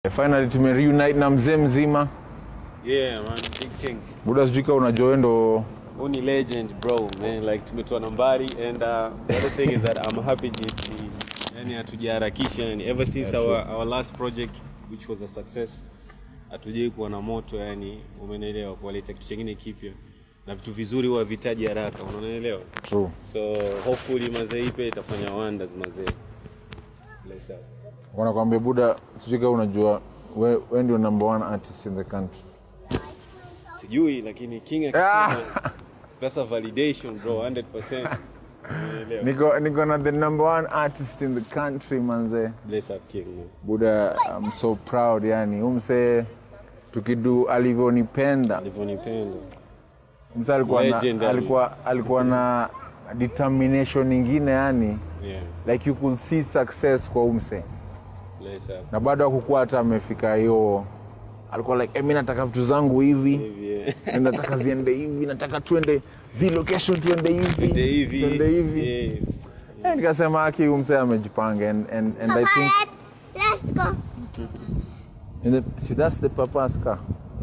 Finally tumereunite na mzee mzima. Yeah, man, big things. Buda sijui kama unajua wewe ndo Huu ni legend bro, man. Like tumetoa nambari and uh, the other thing is that I'm happy jinsi yani hatujaharakisha yani ever since Yeah, our, our last project which was a success hatujai kuwa na moto yani umenielewa kuwaleta kitu chingine kipya na vitu vizuri huwa vitaji haraka unaelewa true. so hopefully mazee ipe itafanya wonders mazee Bless up. Wanakwambia Buda sijui kama unajua we, we ndio number one artist in the country. sijui lakini king akisema that's a validation bro 100% unaelewa Niko niko na the number one artist in the country manze. bless up king man. Buda I'm so proud yani. Umse tukidu alivyonipenda. alivyonipenda Msa alikuwa Legend, na, yani. alikuwa alikuwa na determination nyingine yani yeah like you could see success kwa umse. bless up na bado hakukuwa hata amefika hiyo alikuwa like eh, mi nataka vitu zangu hivi hivi yeah. na nataka ziende hivi nataka tuende zi location tuende hivi Twende hivi tuende hivi yeah. Eh, nikasema aki umse amejipanga and, and, and I think Let's go. in the, see that's the papa's car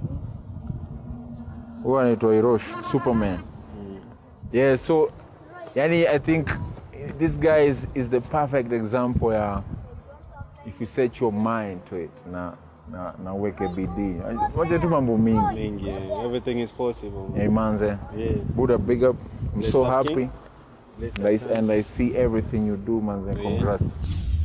huyo anaitwa Hiroshi Superman yeah so yani I think this guy is, is the perfect example ya if you set your mind to it na na, na uweke bidii moja tu mambo mingi Mingi, yeah. everything is possible man. hey, manze yeah Buddha big up I'm Bless so up, happy King. Bless and I, up, man. and I see everything you do manze Yeah. congrats